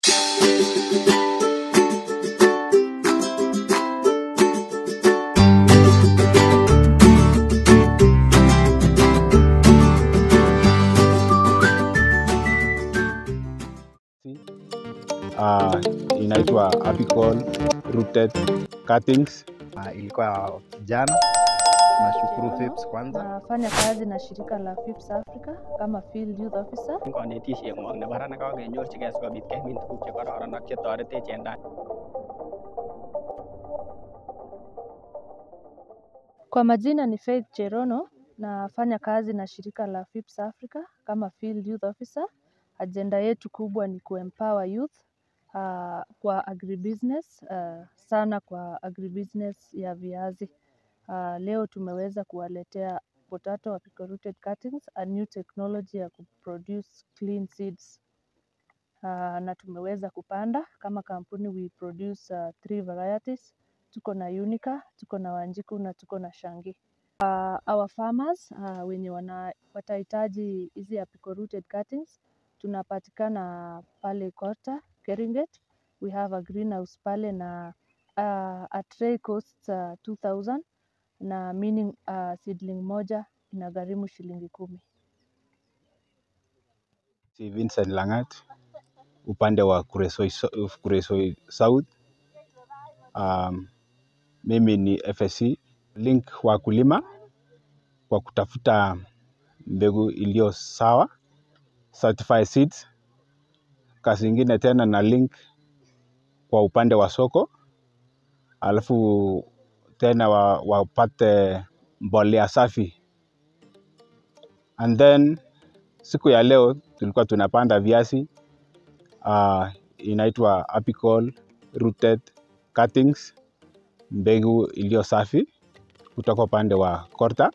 uh, inaitwa apical rooted cuttings. Uh, ilikuwa jana. Tunashukuru FIPS kwanza. Nafanya kazi na shirika la FIPS Africa kama Field Youth Officer. Konetisieng'wong nebo raa nekakenyorchigei sikobit kemin tuguk chekororon ak chetoretech en tai. Kwa majina ni Faith Cherono, nafanya kazi na shirika la FIPS Africa kama Field Youth Officer. Ajenda yetu kubwa ni kuempower youth uh, kwa agribusiness uh, sana kwa agribusiness ya viazi. Uh, leo tumeweza kuwaletea potato apical rooted cuttings, a new technology ya kuproduce clean seeds. Uh, na tumeweza kupanda kama kampuni we produce uh, three varieties. Tuko na Unica, tuko na Wanjiku na tuko na Shangi. Uh, our farmers uh, wenye wana, watahitaji hizi apical rooted cuttings tunapatikana pale Kota, Keringet. We have a greenhouse pale na uh, a tray costs uh, 2000 na meaning uh, seedling moja inagharimu shilingi kumi. Si Vincent Langat upande wa Kuresoi, So- Kuresoi South. Um, mimi ni FSC link wakulima kwa kutafuta mbegu iliyo sawa certified seeds. Kazi ingine tena na link kwa upande wa soko, alafu tena wa- wapate mbolea safi and then siku ya leo tulikuwa tunapanda viazi uh, inaitwa apical rooted cuttings, mbegu iliyo safi kutoka upande wa Korta.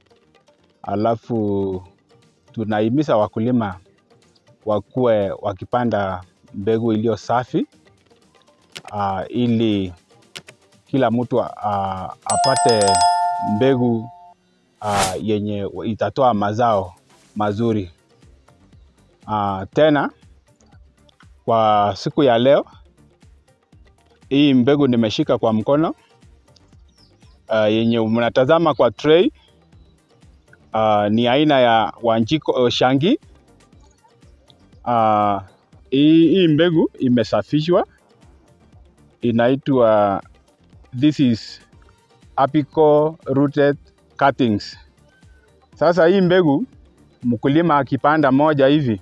Alafu tunahimiza wakulima wakuwe wakipanda mbegu iliyo safi uh, ili kila mtu uh, apate mbegu uh, yenye itatoa mazao mazuri. Uh, tena kwa siku ya leo hii mbegu nimeshika kwa mkono uh, yenye mnatazama kwa tray uh, ni aina ya Wanjiko uh, Shangi. Uh, hii, hii mbegu imesafishwa inaitwa this is apical rooted cuttings. Sasa hii mbegu mkulima akipanda moja hivi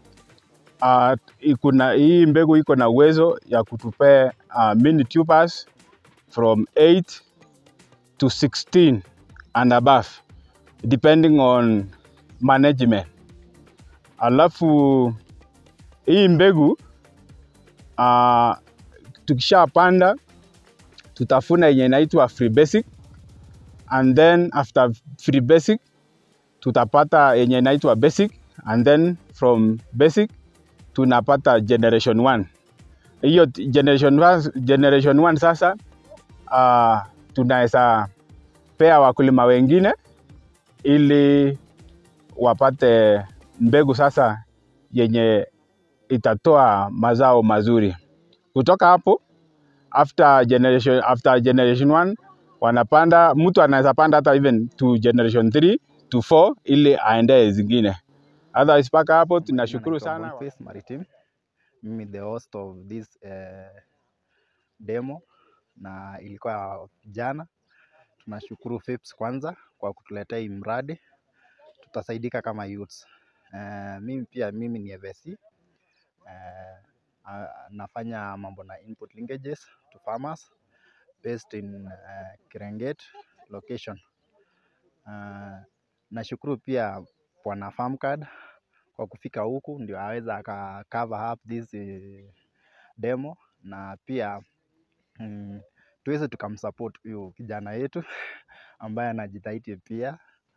uh, ikuna, hii mbegu iko na uwezo ya kutupea uh, mini tubers from 8 to 16 and above depending on management. Alafu hii mbegu uh, tukishapanda tutafuna yenye inaitwa free basic and then after free basic tutapata yenye inaitwa basic and then from basic tunapata generation 1 hiyo t- generation 1 generation 1 sasa uh, tunaweza pea wakulima wengine ili wapate mbegu sasa yenye itatoa mazao mazuri kutoka hapo after generation, after generation 1 wanapanda mtu anaweza panda hata even to generation 3 to 4 ili aendee zingine otherwise mpaka hapo tunashukuru Naitwa sana Boniface Maritim. Mimi the host of this uh, demo na ilikuwa jana. Tunashukuru FIPS kwanza kwa kutuletea hii mradi, tutasaidika kama youths. Uh, mimi pia mimi ni FSC uh, uh, nafanya mambo na input linkages to farmers based in uh, Kirenget location. Uh, nashukuru pia bwana Farmcard kwa kufika huku ndio aweza aka cover up this eh, demo na pia mm, tuweze tukamsupport huyu kijana yetu ambaye anajitahidi pia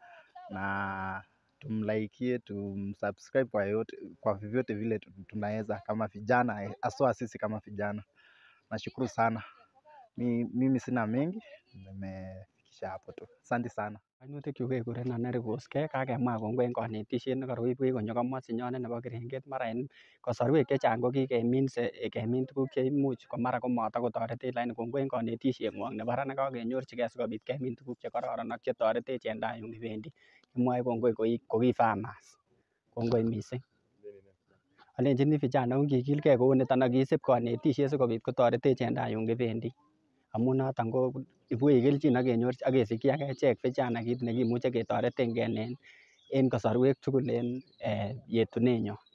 na tumlaikie tumsubscribe kwa yote, kwa vyovyote vile tu- tunaweza kama vijana eh, haswa sisi kama vijana. Nashukuru sana. Mi, mimi sina mengi, nimefikisha imeisha hapo tu. Asante sana. Kainutik kekurenon Nerivus K kakemwa kongoi en konetisiet nekoroibwech konyo komosinyonet nebo keringet mara en kosorwek chechang ko kikeminse kemin tuguk cheimuch ko mara komatakotoretech lakini kongoi en konetisieng'wong nebo ra nekakenyorchigei sikobit kemin tuguk chekororon ak chetoretech en tai yun kibendi kimwoe kongoi koi ko ki farmers kongoi missing alenjini vijana ongikilgei kou niton ak kisib konetisiet sikobit kotoretech en tai yun kibendi amun noton ko ibwech kelchin ak kenyorchi ak kesikyi ak echek vijana kit nekimuche ketoretengei en en kosorwek tugul en yetunenyon